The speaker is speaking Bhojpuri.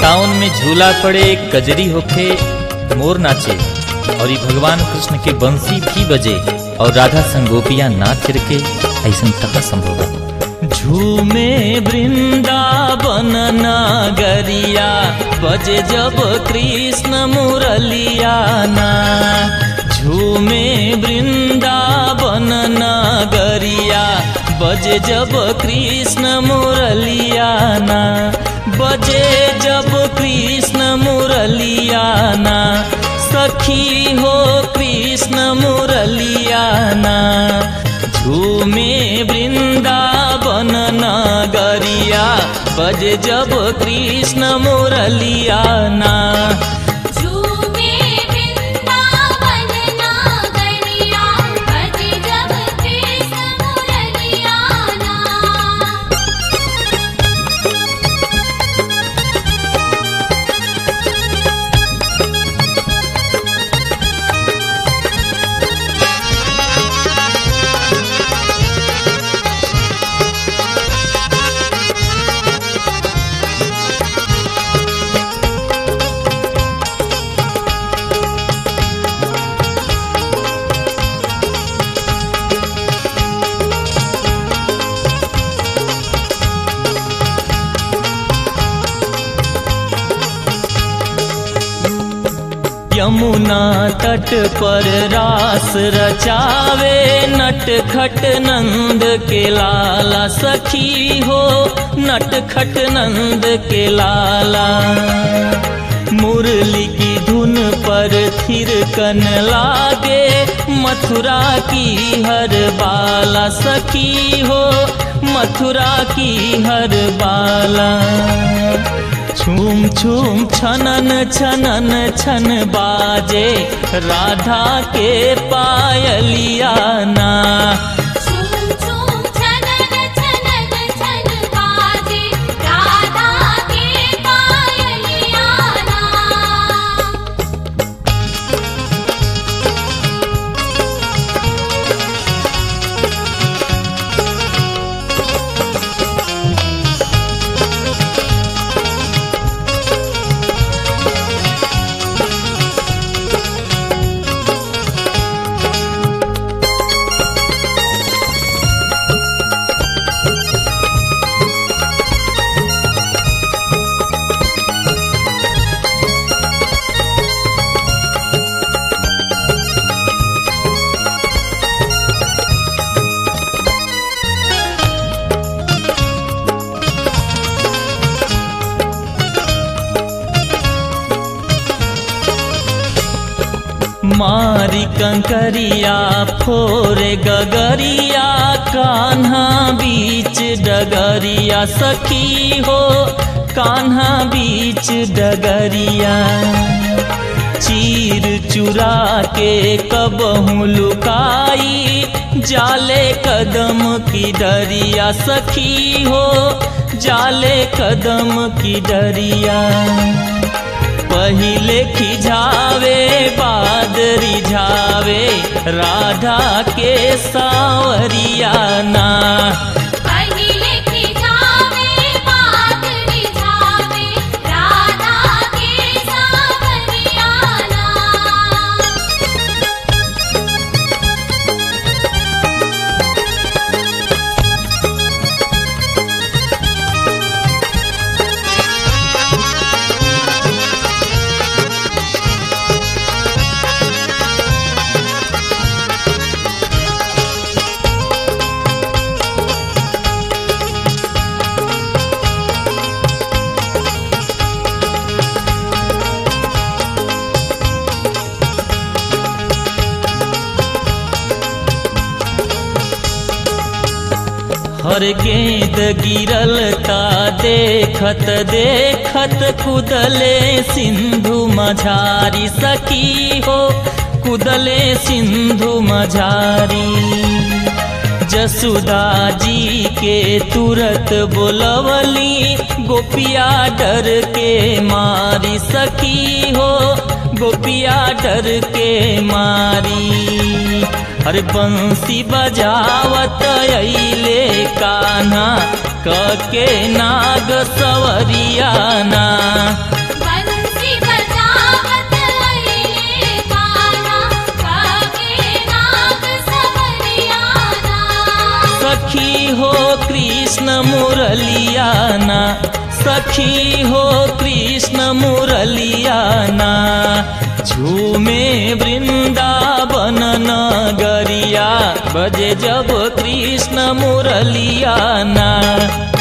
सावन में झूला पड़े कजरी होखे मोर नाचे और ये भगवान कृष्ण के बंसी भी बजे और राधा संगोपिया नाच के ऐसा कहा संभव है झूमे वृंदावन नागरिया बजे जब कृष्ण मुरलिया ना झूमे वृंदावन नागरिया बजे जब कृष्ण मुरलिया ना बजे जब कृष्ण मुरलिया ना सखी हो कृष्ण मुरलिया ना झूमे वृंदावन नगरिया बज जब कृष्ण मुरलिया ना झूमे वृंदावन नागरिया बजे जब कृष्ण मुरलिया ना यमुना तट पर रास रचावे नट खट नंद के लाला सखी हो नट खट नंद के लाला मुरली की धुन पर थिरकन लागे मथुरा की हर बाला सखी हो मथुरा की हर बाला छूम छूम छनन छनन छन बाजे राधा के पायलिया ना झूम झूम छनन छनन छन बाजे राधा के पायलिया ना मारी कंकरिया फोरे गगरिया कान्हा बीच डगरिया सखी हो कान्हा बीच डगरिया चीर चुरा के कबहू लुकाई जाले कदम की डरिया सखी हो जाले कदम की डरिया पहिले खिझावे बाद रिझावे राधा के सावरिया ना पहिले खिझावे बात रिझावे राधा के सावरिया ना हर गेंद गिरल ता देखत देखत कुदले सिंधु मझारी सखी हो कुदले सिंधु मझारी जसुदा जी के तुरत बोलवली गोपिया डर के मारी सखी हो गोपिया डर के मारी हर बंसी बजावत अइले कान्हा कके नाग सवरियाना बंसी बजावत अइले कान्हा काके नाग सवरियाना सखी हो कृष्ण मुरलियाना सखी हो कृष्ण मुरलियाना झूमे वृंदावन नगरिया बजे जब कृष्ण मुरलियाना